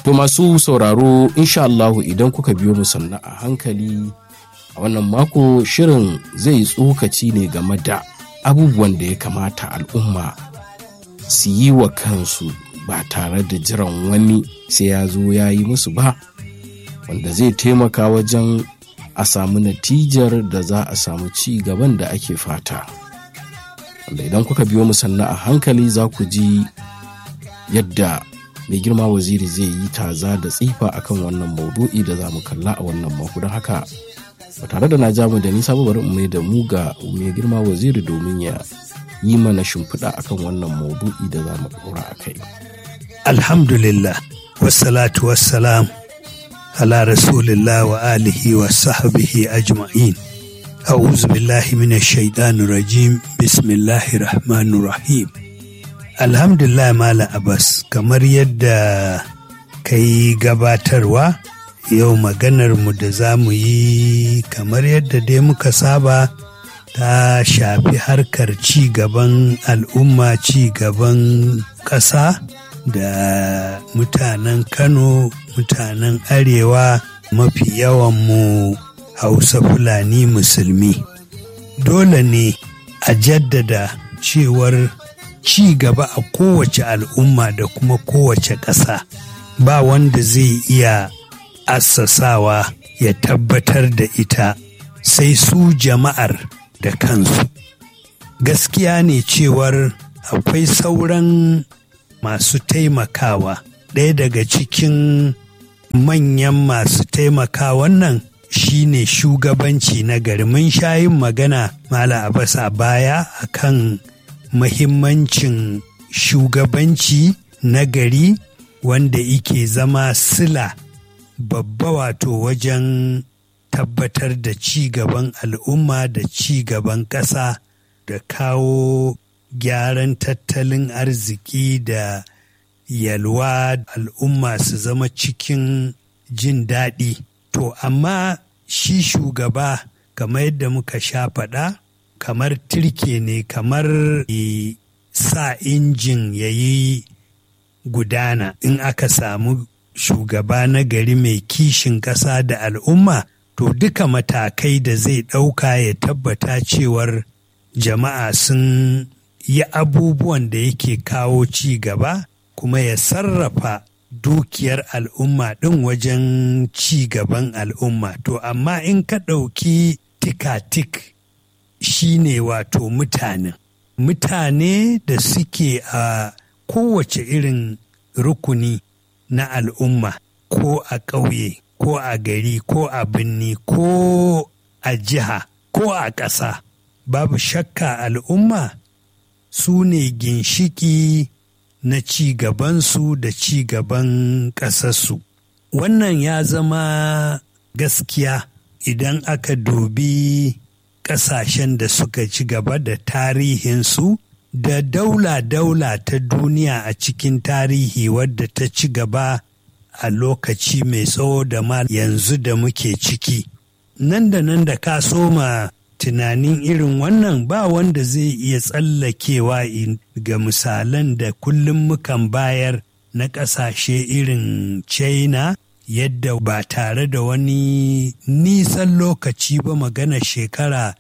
To masu sauraro insha Allahu idan kuka biyo mu sannan a hankali a wannan mako shirin zai tsokaci ne game da abubuwan da ya kamata al'umma su yi wa kansu ba tare da jiran wani sai ya zo ya yi musu ba wanda zai taimaka wajen a samu natijar da za a samu ci gaban da ake fata wanda idan kuka biyo mu sannan a hankali za ku ji yadda mai girma waziri zai yi taza da tsifa akan wannan maudu'i da za mu kalla a wannan mako don haka ba tare da na ja mu da nisa ba bari mai da mu ga mai girma waziri domin ya yi mana shimfiɗa akan wannan maudu'i da za mu ɗora a kai. Alhamdulillah, wassalatu wassalam ala rasulillah wa alihi wa sahbihi ajma'in. A'udhu billahi minash shaitanir rajim. Bismillahir rahmanir rahim. Alhamdulillah Malam Abbas, kamar yadda kai gabatarwa yau maganar mu da za mu yi kamar yadda dai muka saba ta shafi harkar ci gaban al'umma ci gaban ƙasa da mutanen kano mutanen arewa mafi yawan mu hausa fulani musulmi dole ne a jaddada cewar ci gaba a kowace al'umma da kuma kowace ƙasa ba wanda zai iya assasawa ya tabbatar da ita sai su jama'ar da kansu gaskiya ne cewar akwai sauran masu taimakawa ɗaya daga cikin manyan masu taimakawan nan shine shugabanci na gari mun sha yin magana mala abbas a baya akan mahimmancin shugabanci na gari wanda ike zama sila babba wato wajen tabbatar da ci gaban al'umma da ci gaban ƙasa da kawo gyaran tattalin arziki da yalwa al'umma su zama cikin jin daɗi. To, amma shi shugaba kamar yadda muka sha faɗa, kamar turke ne kamar sa injin ya yi gudana in aka samu shugaba na gari mai kishin ƙasa da al'umma to duka matakai da zai ɗauka ya tabbata cewar jama'a sun yi abubuwan da yake kawo ci gaba kuma ya sarrafa dukiyar al'umma ɗin wajen ci gaban al'umma to amma in ka ɗauki tikatik shi ne wato mutanen mutane da suke a kowace irin rukuni na al'umma ko a ƙauye ko a gari ko a birni ko a jiha ko a ƙasa babu shakka al'umma su ne ginshiki na ci gabansu da ci gaban ƙasarsu wannan ya zama gaskiya idan aka dubi ƙasashen da suka ci gaba da tarihinsu da daula-daula ta duniya a cikin tarihi wadda ta ci gaba a lokaci mai tsawo da ma yanzu da muke ciki nan da nan da ka soma tunanin irin wannan ba wanda zai iya tsallakewa ga misalan da kullum mukan bayar na ƙasashe irin china yadda ba tare da wani nisan lokaci ba magana shekara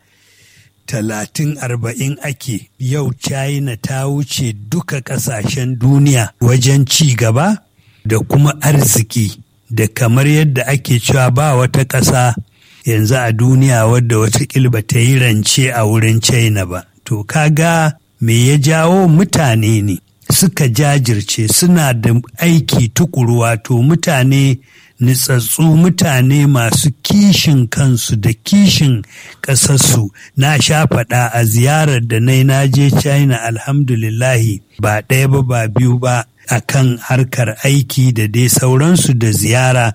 talatin arba'in ake yau china ta wuce duka ƙasashen duniya wajen ci gaba da kuma arziki da kamar yadda ake cewa ba wata ƙasa yanzu a duniya wadda wata ba ta yi rance a wurin china ba to kaga me ya jawo mutane ne suka jajirce suna da aiki tukuru wato mutane nitsatsu mutane masu kishin kansu da kishin ƙasarsu na sha faɗa a ziyarar da na na je china alhamdulillahi ba ɗaya ba ba biyu ba akan harkar aiki da dai sauransu da ziyara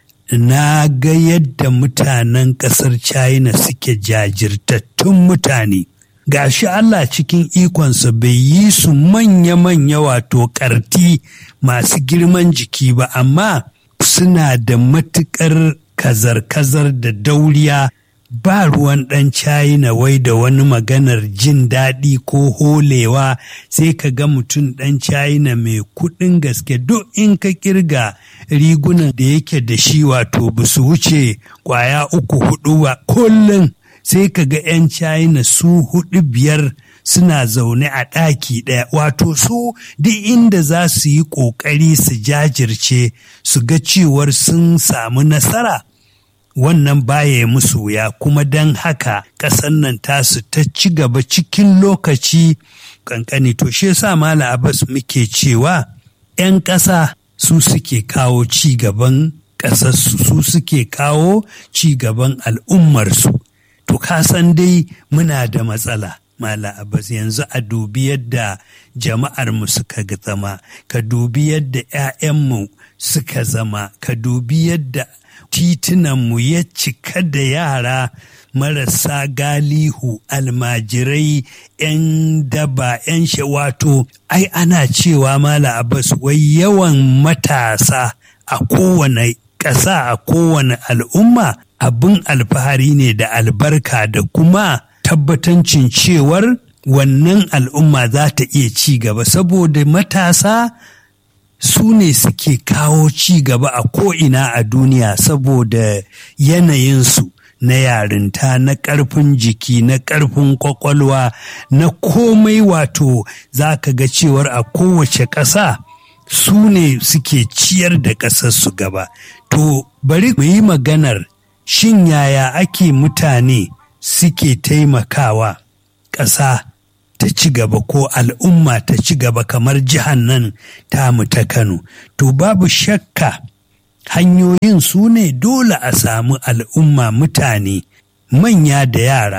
na ga yadda mutanen ƙasar china suke jajirtattun mutane gashi Allah cikin ikonsa bai yi su manya-manya wato ƙarti masu girman jiki ba amma suna da matuƙar kazar-kazar da dauriya ba ruwan ɗan China wai da wani maganar jin daɗi ko holewa sai ka ga mutum ɗan China mai kuɗin gaske duk in ka kirga rigunan da yake da shi wato ba su wuce ƙwaya uku hudu ba kullum sai ka ga 'yan China su hudu biyar suna zaune a ɗaki ɗaya wato su duk inda za su yi ƙoƙari su jajirce su ga cewar sun samu nasara wannan baya musu wuya kuma don haka ƙasar nan tasu ta ci gaba cikin lokaci ƙanƙani to shi yasa mala abbas muke cewa 'yan ƙasa su suke kawo ci gaban ƙasarsu su suke kawo ci gaban al'ummarsu to ka san dai muna da matsala mala abbas yanzu a dubi yadda jama'armu suka zama ka dubi yadda 'ya'yanmu suka zama ka dubi yadda titunanmu ya cika da yara marasa galihu almajirai 'yan daba 'yan wato ai ana cewa mala abbas wai yawan matasa a kowane ƙasa a kowane al'umma abin alfahari ne da albarka da kuma tabbatancin cewar wannan al'umma za ta iya ci gaba saboda matasa su ne suke kawo ci gaba a ko'ina a duniya saboda yanayinsu na yarinta na ƙarfin jiki na ƙarfin ƙwaƙwalwa na komai wato za ka ga cewar a kowace ƙasa su ne suke ciyar da ƙasarsu gaba to bari mu yi maganar shin yaya ake mutane suke taimakawa ƙasa ta ci gaba ko al'umma ta ci gaba kamar jihar nan tamu ta Kano. To babu shakka hanyoyin su ne dole a samu al'umma mutane manya da yara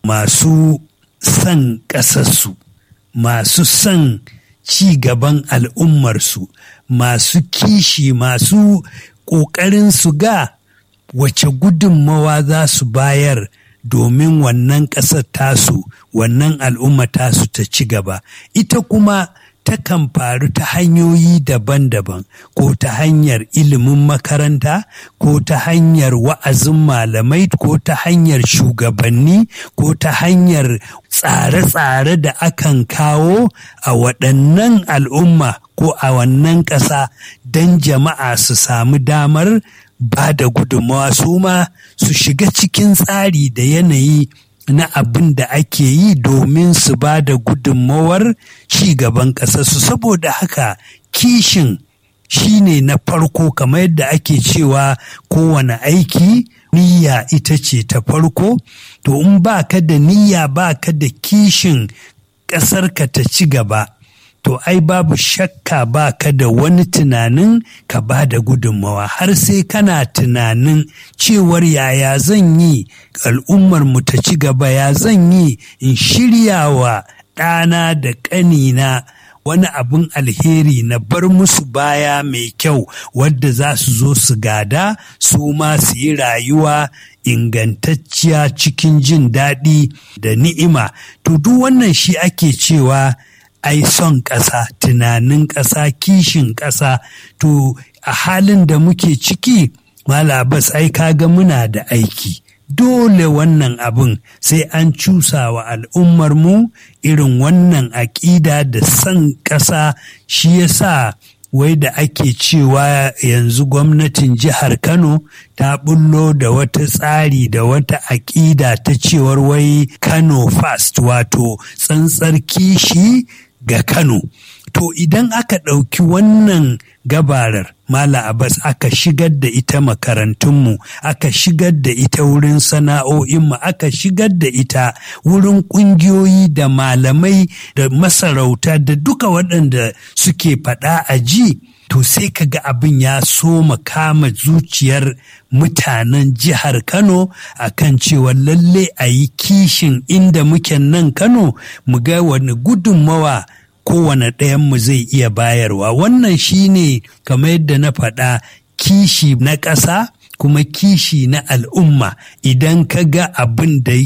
masu son ƙasarsu, masu son ci gaban al'ummarsu, masu kishi, masu ƙoƙarin su ga wace gudunmawa za su bayar domin wannan ƙasar tasu wannan al'umma tasu ta ci gaba ita kuma takan faru ta hanyoyi daban-daban ko ta hanyar ilimin makaranta ko ta hanyar wa'azin malamai ko ta hanyar shugabanni ko ta hanyar tsare-tsare da akan kawo a waɗannan al'umma ko a wannan ƙasa don jama'a su samu damar ba da gudunmawa su ma su shiga cikin tsari da yanayi na abin da ake yi domin su ba da gudunmawar gaban ƙasarsu saboda haka kishin shine na farko kamar yadda ake cewa kowane aiki niyya ita ce ta farko to in ba ka da niyya ba ka da kishin ƙasarka ta ci gaba to ai babu shakka ba ka da wani tunanin ka ba da gudunmawa har sai kana tunanin cewar yaya zan yi al'ummar mu ta ci gaba ya zan yi in shirya wa ɗana da ƙanina wani abin alheri na bar musu baya mai kyau wadda za su zo su gada su ma su yi rayuwa ingantacciya cikin jin daɗi da ni'ima to duk wannan shi ake cewa ai son ƙasa tunanin ƙasa kishin ƙasa to a halin da muke ciki malabas ai kaga muna da aiki dole wannan abin sai an cusa wa al'ummarmu irin wannan aƙida da son ƙasa shi yasa wai da ake cewa yanzu gwamnatin jihar Kano ta bullo da wata tsari da wata aƙida ta cewar wai Kano fast wato tsantsar kishi ga Kano. To idan aka ɗauki wannan gabarar Mala Abbas aka shigar da ita makarantunmu, aka shigar da ita wurin sana'o'inmu, aka shigar da ita wurin ƙungiyoyi da malamai da masarauta da duka waɗanda suke faɗa a ji. To sai ka ga abin ya so kama zuciyar mutanen jihar Kano a kan cewa lalle a yi kishin inda muke nan Kano mu ga wani gudunmawa kowane ɗayanmu zai iya bayarwa wannan shine kamar yadda na faɗa kishi na ƙasa kuma kishi na al'umma idan ka ga abin da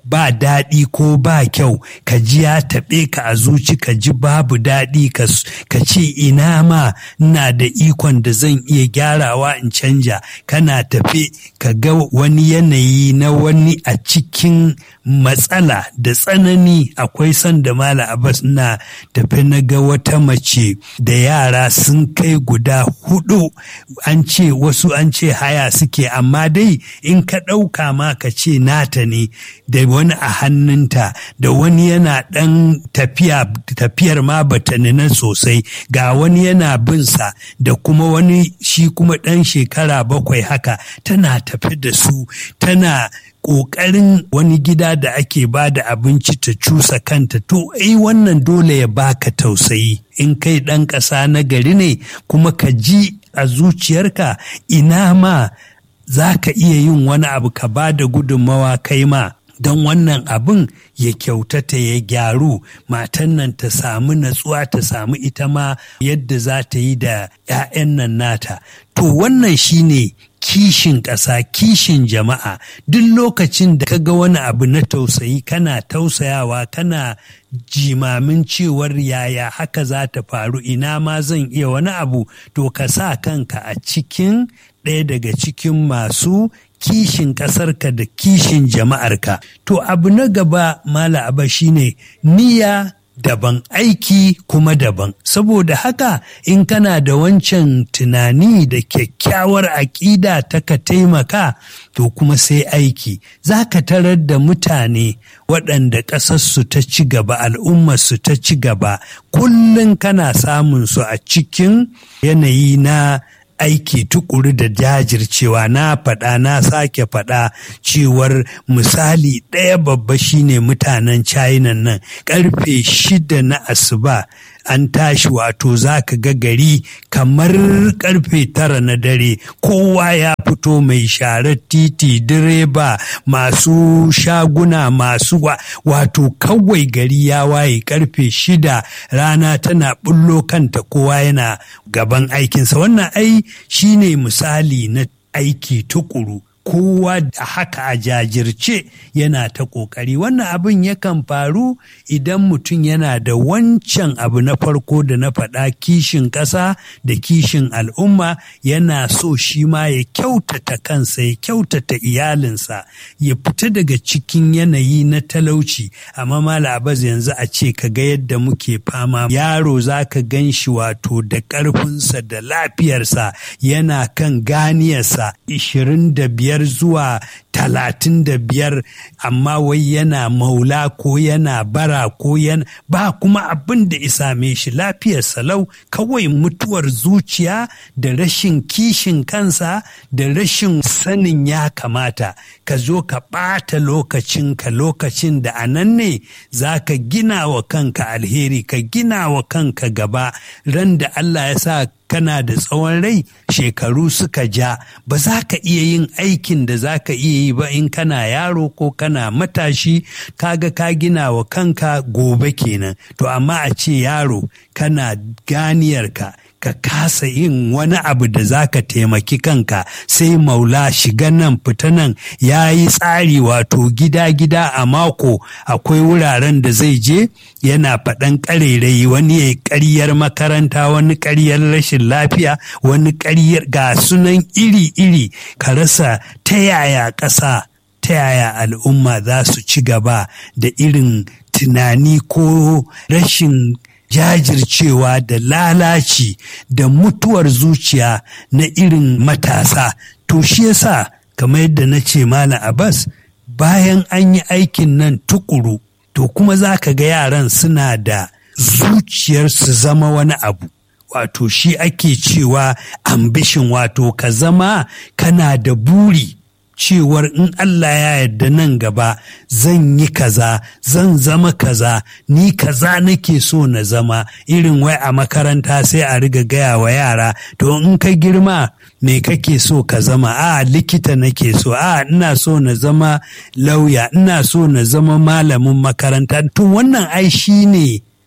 ba daɗi ko ba kyau ka ji ya taɓe ka a zuci ka ji babu daɗi ka ce ina ma ina da ikon da zan iya gyarawa in canja kana tafe ka ga wani yanayi na wani a cikin matsala da tsanani akwai sanda mala abbas na tafe na ga wata mace da yara sun kai guda hudu an ce wasu an ce haya suke amma dai in ka ɗauka ma ka ce nata ne da wani a hannunta da wani yana ɗan tafiya tafiyar ma bata nuna sosai ga wani yana binsa da kuma wani shi kuma ɗan shekara bakwai haka tana tafi da su tana ƙoƙarin wani gida da ake ba da abinci ta cusa kanta to ai wannan dole ya baka tausayi in kai ɗan ƙasa na gari ne kuma ka ji a zuciyarka ina ma za ka iya yin wani abu ka ba da gudunmawa kai ma don wannan abin ya kyautata ya gyaru matan nan ta samu natsuwa ta samu ita ma yadda za ta yi da 'ya'yan nan nata to wannan shine kishin ƙasa kishin jama'a duk lokacin da ka ga wani abu na tausayi kana tausayawa kana jimamin cewar yaya haka za ta faru ina ma zan iya wani abu to ka sa kanka a cikin ɗaya daga cikin masu kishin ƙasarka da kishin jama'arka. To abu na gaba mala aba shine niyya daban aiki kuma daban saboda haka in kana da wancan tunani da kyakkyawar aƙida ta ka taimaka to kuma sai aiki za ka tarar da mutane waɗanda ƙasarsu ta ci gaba al'ummarsu ta ci gaba kullum kana samun su a cikin yanayi na aiki tukuru da jajircewa na faɗa na sake faɗa cewar misali ɗaya babba shine mutanen china nan ƙarfe shida na asuba an tashi wato za ka ga gari kamar karfe tara na dare kowa ya fito mai sharar titi direba masu shaguna masu wato kawai gari ya waye karfe shida rana tana bullo kanta kowa yana gaban aikinsa wannan ai shine misali na aiki tukuru kowa da haka a jajirce yana ta ƙoƙari wannan abin yakan faru idan mutum yana da wancan abu na farko da na faɗa kishin ƙasa da kishin al'umma yana so shi ma ya kyautata kansa ya kyautata iyalinsa ya fita daga cikin yanayi na talauci amma mala abaz yanzu a ce ka ga yadda muke fama yaro za ka gan shi wato da ƙarfinsa da lafiyarsa yana kan ganiyarsa ishirin da biyar biyar zuwa talatin da biyar amma wai yana maula ko yana bara ko yana ba kuma abin da isame shi lafiyar salau kawai mutuwar zuciya da rashin kishin kansa da rashin sanin ya kamata ka zo ka ɓata lokacinka lokacin da a nan ne za ka gina wa kanka alheri ka gina wa kanka gaba ran da Allah ya sa kana da tsawon rai shekaru suka ja ba za ka iya yin aikin da za ka iya yi ba in kana yaro ko kana matashi kaga ka gina wa kanka gobe kenan to amma a ce yaro kana ganiyarka ka kasa yin wani abu da za ka taimaki kanka sai maula shiga nan fita nan ya yi tsari wato gida-gida a mako akwai wuraren da zai je yana faɗan ƙarairayi wani ya yi ƙaryar makaranta wani ƙaryar rashin lafiya wani ƙaryar ga sunan iri-iri ka rasa ta yaya ƙasa ta yaya al'umma za su ci gaba da irin tunani ko rashin jajircewa da lalaci da mutuwar zuciya na irin matasa to shi yasa kamar yadda na ce mala abbas bayan an yi aikin nan tukuru to kuma za ka ga yaran suna da zuciyar su zama wani abu wato shi ake cewa ambishin wato ka zama kana da buri cewar in Allah ya yarda nan gaba zan yi kaza zan zama kaza ni kaza nake so na zama irin wai a makaranta sai a riga gaya wa yara to in ka girma me kake so ka zama a likita nake so a ina so na zama lauya ina so na zama malamin makaranta to wannan ai shi ne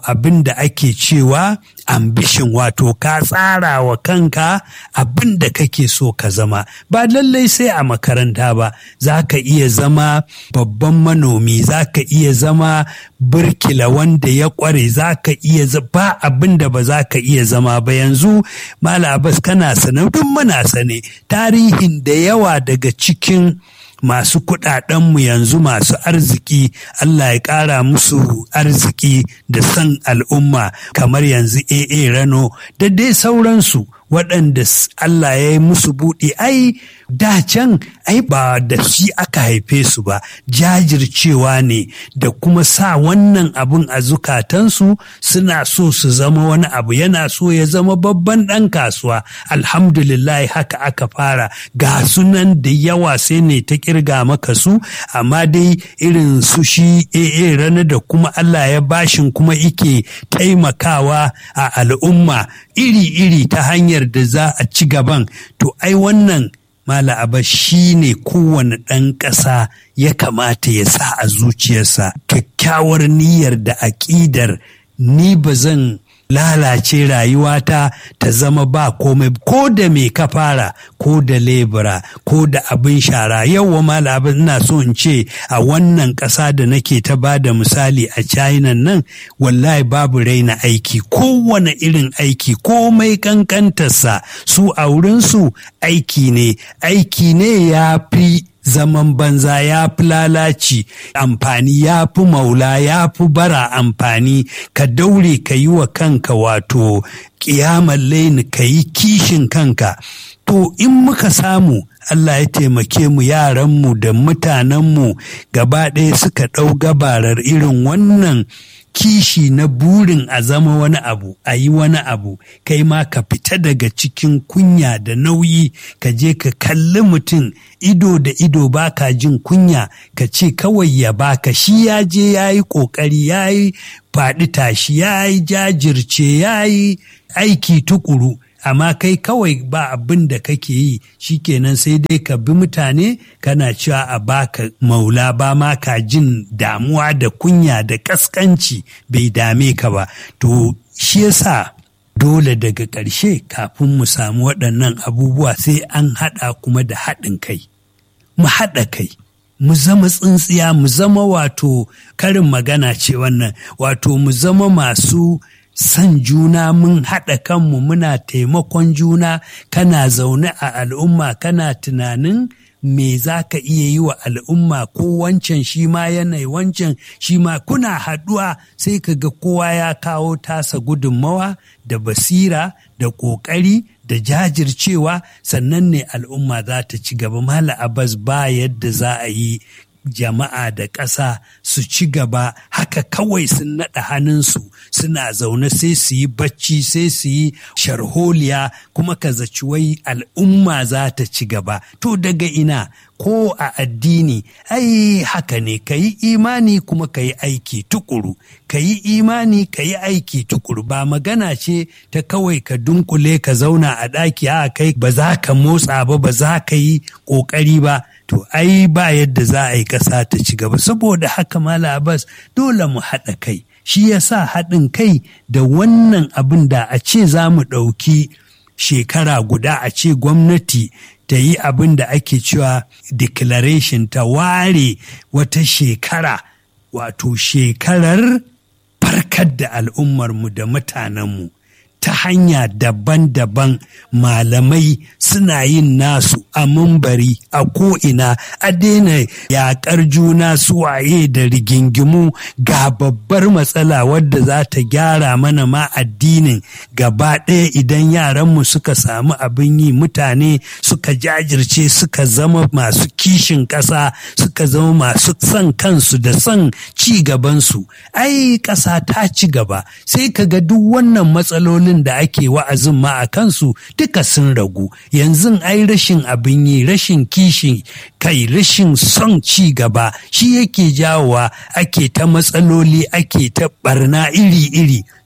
abin da ake cewa ambition wato ka tsara wa kanka abin da kake so ka zama ba lallai sai a makaranta ba za ka iya zama babban manomi za ka iya zama birkila wanda ya kware za ka iya ba abin da ba za ka iya zama ba yanzu mala abbas kana sane duk muna sane tarihin da yawa daga cikin masu kuɗaɗenmu yanzu masu arziki Allah ya ƙara musu arziki da san al'umma kamar yanzu AA Rano da dai sauransu waɗanda Allah ya yi musu buɗe ai da can ai ba da shi aka haife su ba jajircewa ne da kuma sa wannan abun a zukatansu suna so su zama wani abu yana so ya zama babban ɗan kasuwa alhamdulillah haka aka fara ga sunan da yawa sai ne ta kirga maka su amma dai irin su shi AA rana da kuma Allah ya bashin kuma ike taimakawa a al'umma iri-iri ta hanyar da za a ci gaban to ai wannan Mala Aba shi ne kowane ɗan ƙasa ya kamata ya sa a zuciyarsa kyakkyawar niyyar da aƙidar ni ba zan lalace rayuwata ta zama ba komai ko da me ka fara ko da lebura ko da abin shara yau mala abin ina so in ce a wannan ƙasa da nake ta ba da misali a china nan wallahi babu raina aiki kowane irin aiki komai kankantarsa su a wurinsu aiki ne aiki ne ya fi zaman banza ya fi lalaci amfani ya fi maula ya fi bara amfani ka daure ka yi wa kanka wato ƙiyamar laini ka yi kishin kanka to in muka samu Allah ya taimake mu yaranmu da mutanenmu gaba ɗaya suka ɗau gabarar irin wannan kishi na burin a zama wani abu a yi wani abu kai ma ka fita daga cikin kunya da nauyi ka je ka kalli mutum ido da ido baka jin kunya ka ce kawai ya baka shi ya je ya yi ƙoƙari ya yi faɗi tashi ya yi jajirce ya yi aiki tukuru amma kai kawai ba abin da kake yi shikenan sai dai ka bi mutane kana cewa a baka maula ba ma ka jin damuwa da kunya da kaskanci bai dame ka ba to shi yasa dole daga ƙarshe kafin mu samu waɗannan abubuwa sai an haɗa kuma da haɗin kai mu haɗa kai mu zama tsintsiya mu zama wato karin magana ce wannan wato mu zama masu san juna mun haɗa kanmu muna taimakon juna kana zaune a al'umma kana tunanin me za ka iya yi wa al'umma ko wancan shi ma yanayi wancan shi ma kuna haɗuwa sai ka ga kowa ya kawo tasa gudunmawa da basira da ƙoƙari da jajircewa sannan ne al'umma za ta ci gaba mala abbas ba yadda za a yi jama'a da ƙasa su ci gaba haka kawai sun naɗa hannunsu suna zaune sai su yi bacci sai su yi sharholiya kuma ka zaci wai al'umma za ta ci gaba to daga ina ko a addini ai haka ne ka yi imani kuma ka yi aiki tukuru ka yi imani ka yi aiki tukuru ba magana ce ta kawai ka dunkule ka zauna a ɗaki a kai ba za ka motsa ba ba za ka yi ƙoƙari ba to ai ba yadda za a yi ƙasa ta ci gaba saboda haka mala abbas dole mu haɗa kai shi ya sa haɗin kai da wannan abin da a ce za mu ɗauki shekara guda a ce gwamnati ta yi abin da ake cewa declaration ta ware wata shekara wato shekarar farkar da al'ummarmu da mutanenmu ta hanya daban-daban malamai suna yin nasu a mumbari a ko'ina a daina yaƙar juna suwaye da rigingimu ga babbar matsala wadda za ta gyara mana ma addinin gaba ɗaya idan yaranmu suka samu abin yi mutane suka jajirce suka zama masu kishin ƙasa suka zama masu son kansu da son ci gabansu ai ƙasa ta ci gaba sai ka ga duk wannan matsalolin da ake wa'azin ma a kansu duka sun ragu yanzu ai rashin abin yi rashin kishi kai rashin son ci gaba shi yake jawowa ake ta matsaloli ake ta barna iri-iri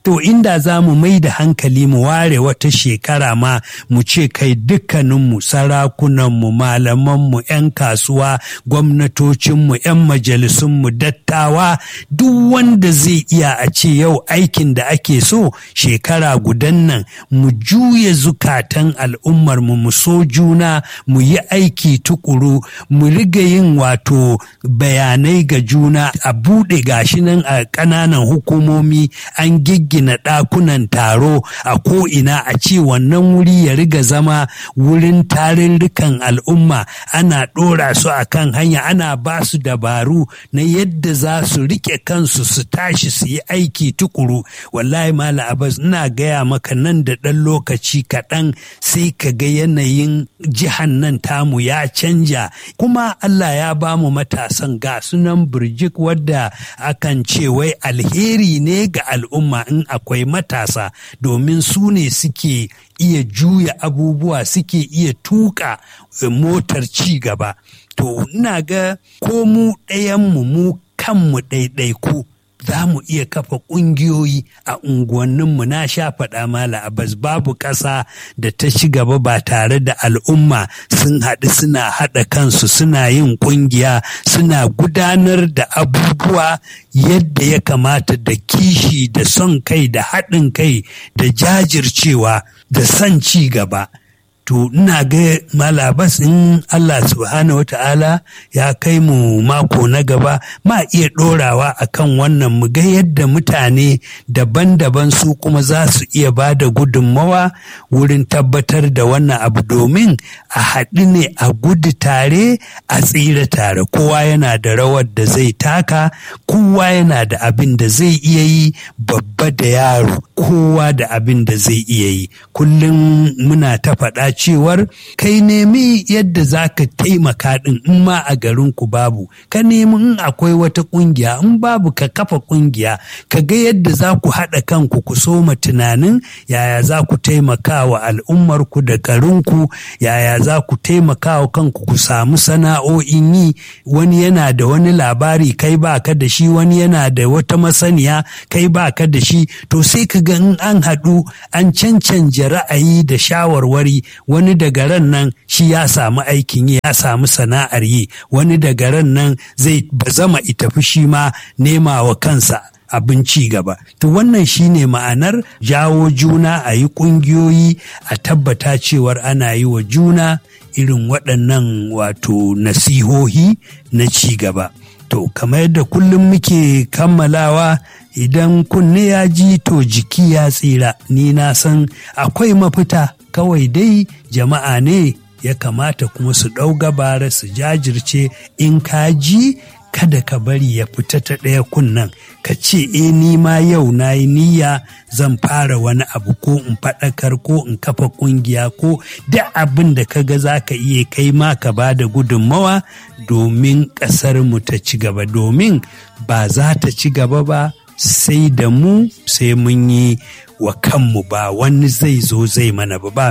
to inda za mu mai da hankali mu ware wata shekara ma mu ce kai dukkaninmu sarakunanmu malamanmu 'yan kasuwa gwamnatocinmu 'yan majalisunmu dattawa duk wanda zai iya a ce yau aikin da ake so shekara gudan nan mu juya zukatan al'ummarmu mu so juna mu yi aiki tukuru mu riga yin wato bayanai ga juna a buɗe gashi nan a ƙananan hukumomi an giggina ɗakunan taro a ko'ina a ce wannan wuri ya riga zama wurin tarurrukan al'umma ana ɗora su a kan hanya ana ba su dabaru na yadda za su riƙe kansu su tashi su yi aiki tukuru wallahi mala abbas ina gaya maka nan da ɗan lokaci kaɗan sai ka ga yanayin jihan nan tamu ya canja kuma Allah ya ba mu matasan ga sunan birjik wadda akan ce wai alheri ne ga al'umma in akwai matasa domin su ne suke iya juya abubuwa suke iya tuka motar ci gaba to ina ga ko mu ɗayanmu mu kanmu ɗaiɗaiku za mu iya kafa ƙungiyoyi a unguwanninmu na sha faɗa mala abbas babu ƙasa da ta ci gaba ba tare da al'umma sun haɗu suna haɗa kansu suna yin ƙungiya suna gudanar da abubuwa yadda ya kamata da kishi da son kai da haɗin kai da jajircewa da son ci gaba to ina ga malabas in Allah subhanahu wata'ala ya kai mu mako na gaba ma iya ɗorawa a kan wannan mu ga yadda mutane daban-daban su kuma za su iya ba da gudunmawa wurin tabbatar da wannan abu domin a haɗu ne a gudu tare a tsira tare kowa yana da rawar da zai taka kowa yana da abin da zai iya yi babba da yaro kowa da abin da zai iya yi kullum muna ta faɗa cewar kai nemi yadda za ka taimaka ɗin in ma a garinku babu ka nemi in akwai wata ƙungiya in babu ka kafa ƙungiya ka ga yadda za ku haɗa kanku ku soma tunanin yaya za ku taimaka wa al'ummarku da garinku yaya za ku taimaka wa kanku ku samu sana'o'in yi wani yana da wani labari kai ba ka da shi wani yana da wata masaniya kai ba ka da shi to sai ka ga in an haɗu an cancanja ra'ayi da shawarwari wani daga ran nan shi ya samu aikin yi ya samu sana'ar yi wani daga ran nan zai bazama itafi shi ma nema wa kansa abin ci gaba. To wannan shine ma'anar jawo juna a yi ƙungiyoyi a tabbata cewar ana yi wa juna irin waɗannan wato nasihohi na ci gaba. To kamar yadda kullum muke kammalawa idan kunne ya ji to jiki ya tsira ni na san akwai mafita kawai dai jama'a ne ya kamata kuma su ɗau gabara su jajirce in ka ji kada ka bari ya fita ta ɗaya kunnan ka ce e ni ma yau na yi niyya zan fara wani abu ko in faɗakar ko in kafa ƙungiya ko da abin da ka ga za ka iya kai ma ka ba da gudunmawa domin ƙasar mu ta ci gaba domin ba za ta ci gaba ba sai da mu sai mun yi wa kanmu ba wani zai zo zai mana ba